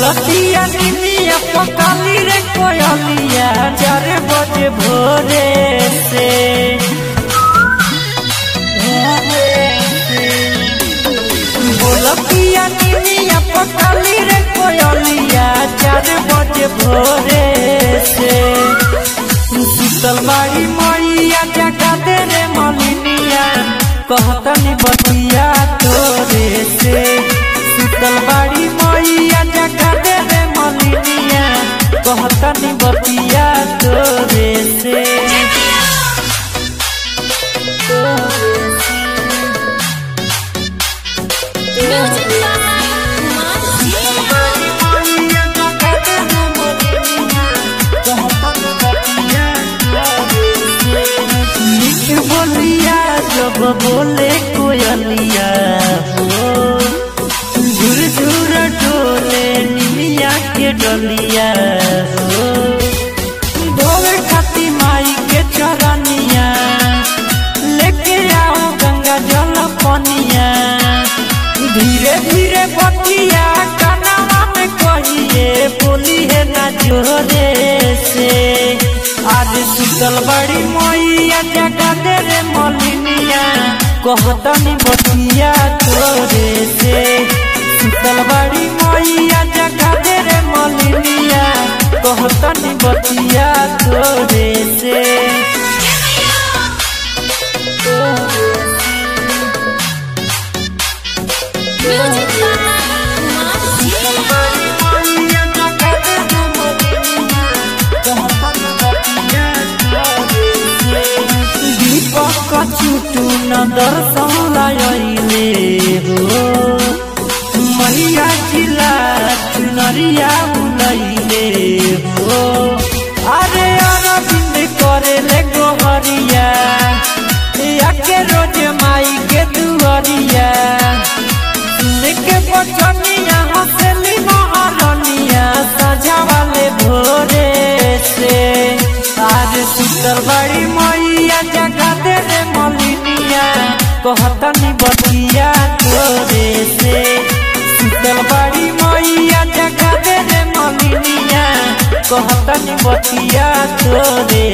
बोलतिया निमिया पकाली रे कोयलिया चार बजे भोरे से बोलतिया निमिया पकाली रे कोयलिया चार बजे भोरे से शीतल बाड़ी मैया जगा दे रे मलिनिया कहतनी बतिया तोरे से शीतल बाड़ी मैया जगा दे रे मलिनिया कहतनी बतिया तोरे से Music मैया जगा दे रे मलिनिया कहतनी बतिया तोरे से मीठ बोलिया जब बोले कोयलिया हो झुर झुर डोले निमिया के डलिया हो धोवे खाती माई के चरनिया लेके आओ गंगा जल पनिया धीरे धीरे बतिया कनावा में कहिए बोली है ना जोरे से आज शीतल बड़ी मैया जगा दे रे मलिनिया कहतनी बतिया तोरे से शीतल बड़ी मैया जगा दे रे मलिनिया कहतनी बतिया तोरे से दीपक चुटू न दर्शन लायले हो मैया जिला चुनरिया बुलैले हो अरे अरविंद करे ले गोहरिया याके रोज माई के दुआरिया सुन के बचनिया हंसली महारनिया सजा वाले भोरे से आज शीतल बड़ी मैया जगा दे रे मलिनिया कहतनी बतिया तोरे से शीतल बड़ी मैया जगा दे रे मलिनिया कहतनी बतिया तोरे